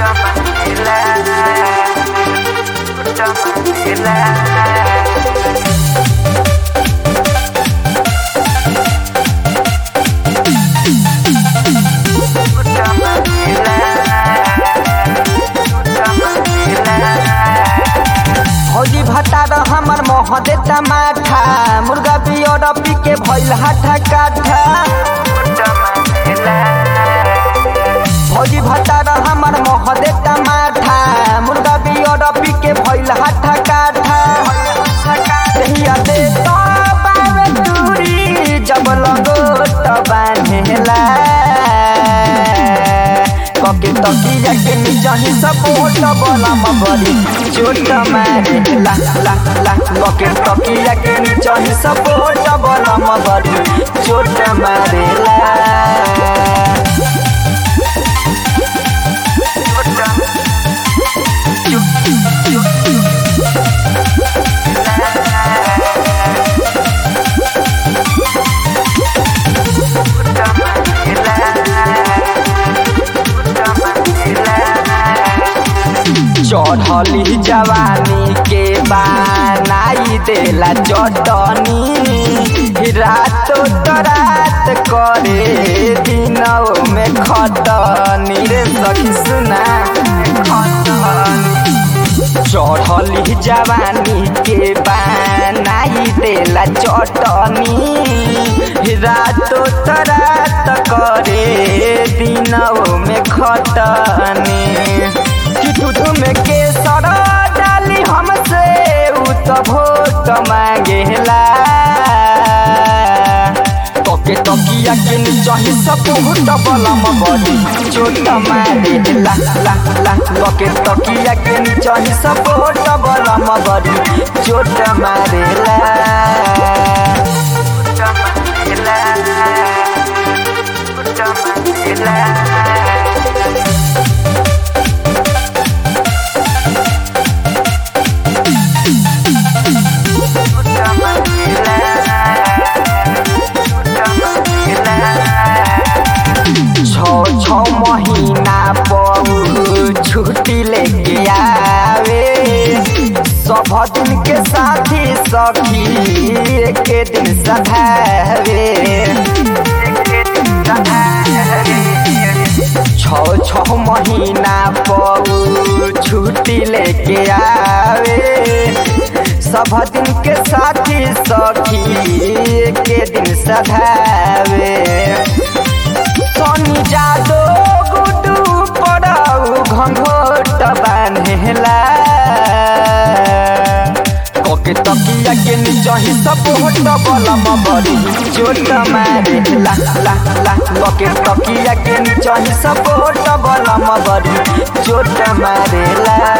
भौजी भतार हमर मोह देता माठा मुर्गा पियर पी के भइल हाथा काठा भौजी भतार हमर मोह देता माठा मुर्गा पियर पी के भइल हाथा काठा दहिया दे तो बावे दूरी जब लगो तो बान्हेला कके तकिया के नीचा ही सपोर्ट बलम बड़ी चोट मारे ला ला ला कके तकिया के नीचा ही सपोर्ट बलम बड़ी चोट मारे ला चढ़ली जवानी के बनाई देला चटनी रातो तो रात करे दिनों में खटनी रे सखी सुना चढ़ली जवानी के बनाई देला चटनी रातो तो रात करे दिनों में खटनी कि दूध में केसर डाली हमसे उ तो भोट मांगेला तके तकिया के नीचा ही सपोर्ट बलम बड़ी चोट मारे ला ला ला तके तकिया के नीचा ही सपोर्ट बलम बड़ी चोट मारे ला छो छो महीना पर छुट्टी लेके आवे सब दिन के साथी सखी एक दिन सधावे छो छो महीना पर छुट्टी लेके आवे सब दिन के साथी सखी एक दिन सधावे सोनी जादो गुडू पड़ाऊ घंघोट बान्हेला कके तकिया के नीचा ही सपोर्ट बलम बड़ी चोट मारे ला ला ला कके तकिया के नीचा ही सपोर्ट बलम बड़ी चोट मारे ला